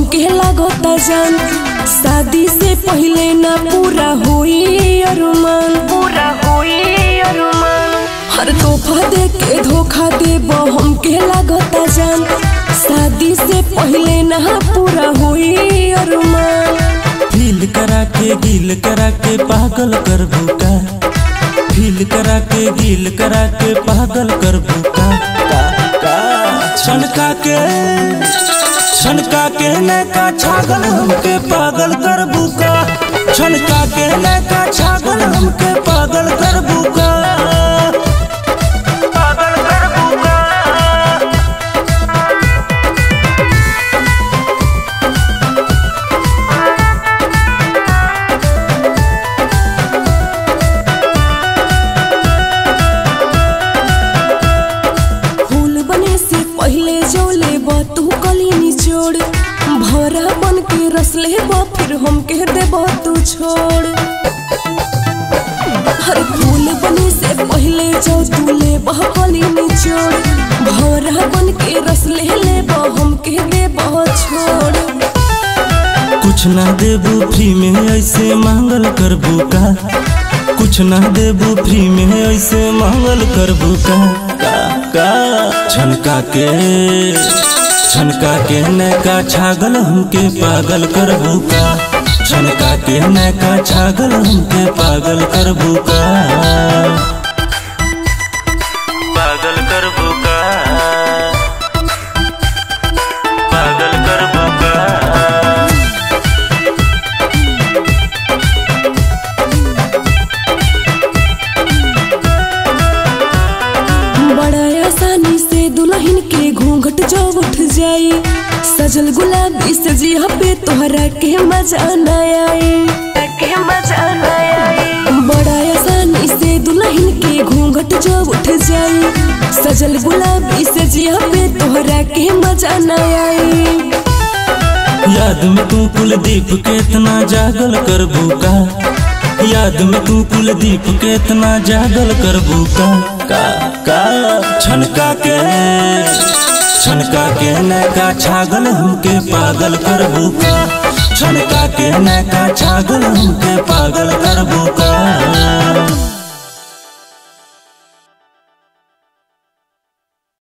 हमके लागता जान शादी से पहले ना पूरा होई अरमान पूरा होई अरमान हर तोहफा दे के धोखा देब हमके लागता जान शादी से पहले ना पूरा होई अरमान फील करा के गिल करा के पागल कर भूका फील करा के गिल करा के पागल कर भूका का का छनका के छनका के नैका छागल हमके पागल कर भूका छनका के नैका छागल हमके पागल कर भूका पागल कर भूका फूल बने से पहले जो ले तू कली निचोड़ भौरा बन के रस ले फिर हम कह दे तू छोड़ हर फूल बने से पहले जो तू ले कली निचोड़ भौरा बन के रस ले ले हम कह दे छोड़ कुछ ना देबू फ्री में ऐसे मांगल करबू का कुछ ना देबू फ्री में ऐसे मांगल करबू का का का छनका के छनका के नैका छागल हमके पागल करबू का छनका के नैका छागल हमके पागल करबू का पागल करबू का पागल करबू का बड़ा आसानी से दुल्हन के घूंघट जो उठ जाई सजल गुलाबी से जिया पे तोहरा के मजा न आई के मजा न आई बड़ा आसानी से दुल्हन के घूंघट जो उठ जाई सजल गुलाबी से जिया पे तोहरा के मजा न आई याद में तू कुलदीप के इतना जागल कर भूका याद में तू कुलदीप के इतना जागल कर भूका का का छनका के छनका के नैका छागल हमके पागल कर भूका छनका के नैका छागल हमके पागल कर भूका